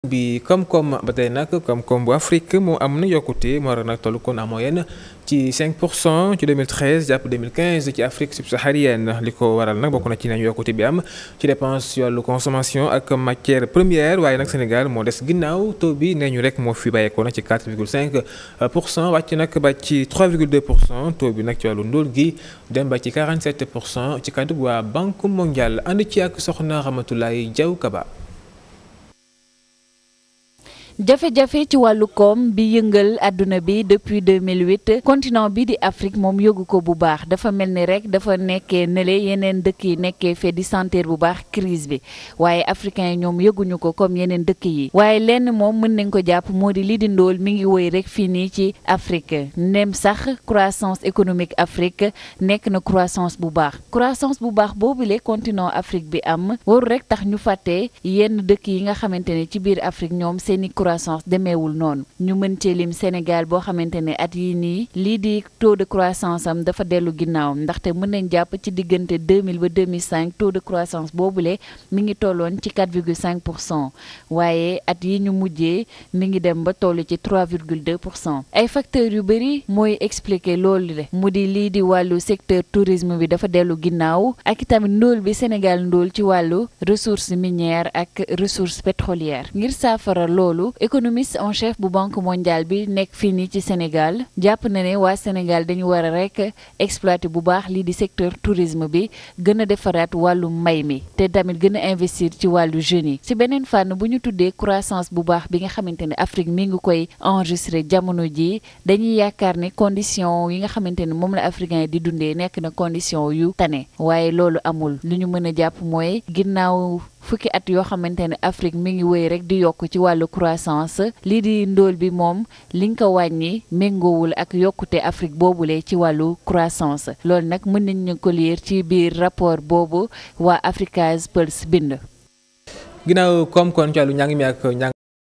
bi koom-koom ba tey nag koom-koom bu Afrique moo am na yokkute moo war a nag toll kon en moyenne ci 5 pour cent ci 2013 jàpp 2015 ci Afrique subsaharienne li ko waral nag bokk na ci nañu yokkute bi am ci dépense ci wàllu consommation ak matière première waaye nag Sénégal moo des ginnaaw taux bi nee ñu rek moo fi bàyyeekoo nag ci 4,5 pour cent wàcc nag ba ci 3,2 pour cent taux bi nag ci wàllu ndóol gi dem ba ci 47 pour cent ci kàddu waa Banque mondiale ànd ci ak soxna Ramatoulaye Diaw Kaba. jafe-jafe ci wàllu koom bi yëngal àdduna bi depuis 2008 continent bi di Afrique moom yëgu ko bu baax dafa mel ni rek dafa nekkee nële yeneen dëkk yi nekkee fee di sentir bu baax crise bi waaye africains yi ñoom yëguñu ko comme yeneen dëkk yi waaye lenn moom mën nañ ko jàpp moo di lii di ndóol mi ngi woy rek fii nii ci Afrique nem sax croissance économique Afrique nekk na croissance bu baax croissance bu baax boobule continent Afrique bi am waru rek tax ñu fàtte yenn dëkk yi nga xamante ne ci biir Afrique ñoom seeni croissance demeewul noonu ñu mën cee lim Sénégal boo xamante ne at yii nii lii di taux de croissance am dafa dellu ginnaaw ndaxte mën nañ jàpp ci diggante 2000 ba 2005 taux de croissance boobule mi ngi tolloon ci 4,5 pour cent waaye at yi ñu mujjee mi ngi dem ba toll ci 3,2 pour cent ay facteurs yu bëri mooy expliquer loolu le mu di lii di wàllu secteur tourisme bi dafa dellu ginnaaw ak itamit ndóol bi Sénégal ndóol ci wàllu ressources minières ak ressources pétrolières ngir saafara loolu économiste en chef bu banque mondiale bi nekk fii nii ci Sénégal jàpp na ne waa Sénégal dañu war a rek exploiter bu baax lii di secteur tourisme bi gën a defaraat wàllu mbay mi te tamit gën a investir ci wàllu jeunes yi ci beneen fànn bu ñu tuddee croissance bu baax bi nga xamante ne Afrique mi ngi koy enregistré jamono ji dañuy yaakaar ne condition yi nga xamante ne moom la africain yi di dundee nekk na condition yu tane waaye loolu amul lu ñu mën a jàpp mooy ginnaaw fukki at yoo xamante ne Afrique mi ngi wéy rek di yokk ci wàllu croissance lii di ndóol bi moom li nga ko wàññi méngoowul ak yokkute Afrique boobule ci wàllu croissance loolu nag mën nañ ñu ko lire ci biir rapport boobu waa Africa's Pulse bind. ginnaaw koom kon ci wàllu njàng mi ak njàng